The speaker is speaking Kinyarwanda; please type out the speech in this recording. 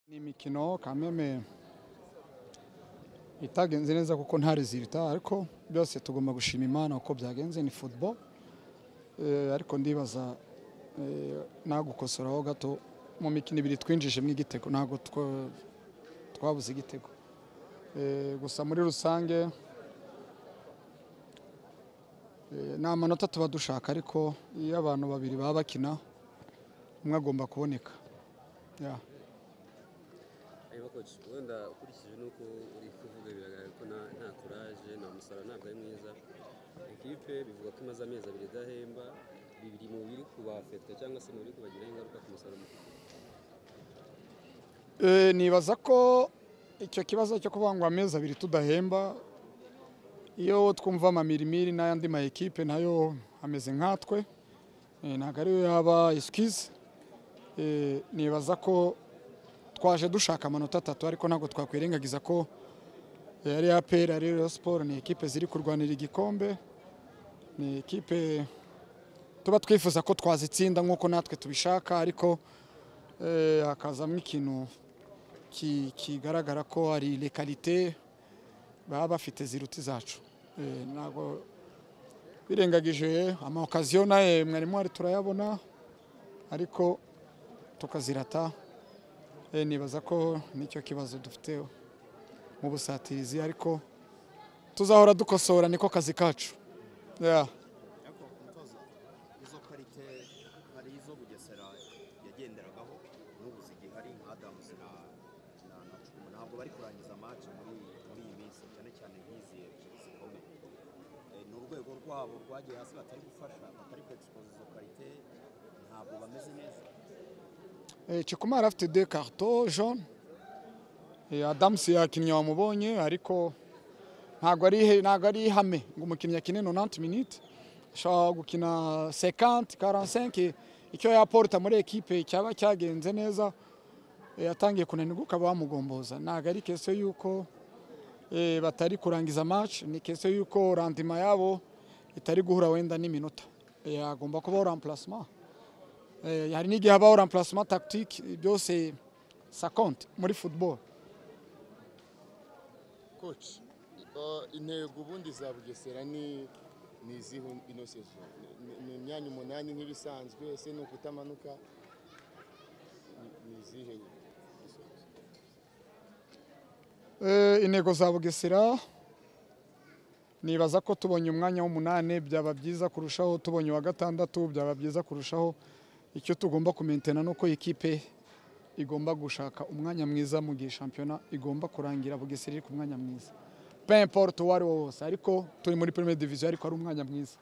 ni imikino kameme itagenze neza kuko nta rezilita ariko byose tugomba gushima imana uko byagenze ni football Eh, ariko ndibaza eh, nagukosoraho gato mu mikino ibiri twinjijemo igitego ntabwo two- twabuze igitego Eh, gusa muri rusange eh, ni amanota tuba dushaka ariko iyo abantu babiri baba bakina umwe agomba kuboneka Yeah. hanyuma koci wenda ukurikije n'uko uri kuvuga biragaragara ko nta- nta kuraje nta musaruro ntabwo ari mwiza ekipe bivuga ko imaze amezi abiri idahemba bibiri mu biri kubafeta cyangwa se mu biri kubagiraho ingaruka ku musaruro muke Eh, nibaza ko icyo kibazo cyo kuvuga ngo amezi abiri tudahemba iyo twumva amamirimiri n'ayandi ma ekipe nayo ameze nkatwe eh, ntabwo ariyo yaba excuse Eh, nibaza ko twaje dushaka amanota atatu ariko ntabwo twakwirengagiza ko eh, ari APR ari Rayon Sport ni ekipe ziri kurwanira igikombe ni ekipe tuba twifuza ko twazitsinda nk'uko natwe tubishaka ariko eh, hakazamo ikintu ki- kigaragara ko hari lekalite baba bafite ziruta izacu Eh, ntabwo birengagije amaokaziyo nawe mwari mwari turayabona ariko tukazirata Eh, nibaza ko nicyo kibazo dufite mu busatirizi ariko tuzahora dukosora niko kazi kacu Yeah. ariko umutoza izo karite hari izo bugesera yagenderagaho n'ubu zigihari nka adamusi na na na cumu ntabwo bari kurangiza amaci muri muri iyi minsi cyane cyane nk'izi ebyiri zikomeye Eh, ni urwego rwabo rwagiye hasi batari gufasha batari kwexpoza izo karite ntabwo bameze neza Eh, Chikumara afite deux cartons jaunes. Eh, Adams yakinnye wamubonye ariko ntabwo ari he- ntabwo ari ihame ngo umukinnyi akine 90 minutes ashobora gukina 50 45 icyo yaporta muri ekipe cyaba cyagenze neza eh, yatangiye kunanirwa ukaba wamugomboza ntabwo ari kese yuko eh, batari kurangiza match ni kese yuko randima yabo itari guhura wenda n'iminota Eh, agomba kubaho remplacement Eh, hari n'igihe habaho remplacement tactique byose ça compte muri football coach uh, intego ubundi za bugesera ni ni izihe ino sezo Ni- ni imyanya umunani nk'ibisanzwe ese ni ukutamanuka Ni- ni izihe Eh, intego za bugesera nibaza ko tubonye umwanya w'umunani byaba byiza kurushaho tubonye uwa gatandatu byaba byiza kurushaho icyo tugomba kumentena ni uko ikipe igomba gushaka umwanya mwiza mu gihe shampiyona igomba kurangira bugesera iri ku mwanya mwiza pe importe uwo ari wo wose ariko turi muri premier division ariko ari umwanya mwiza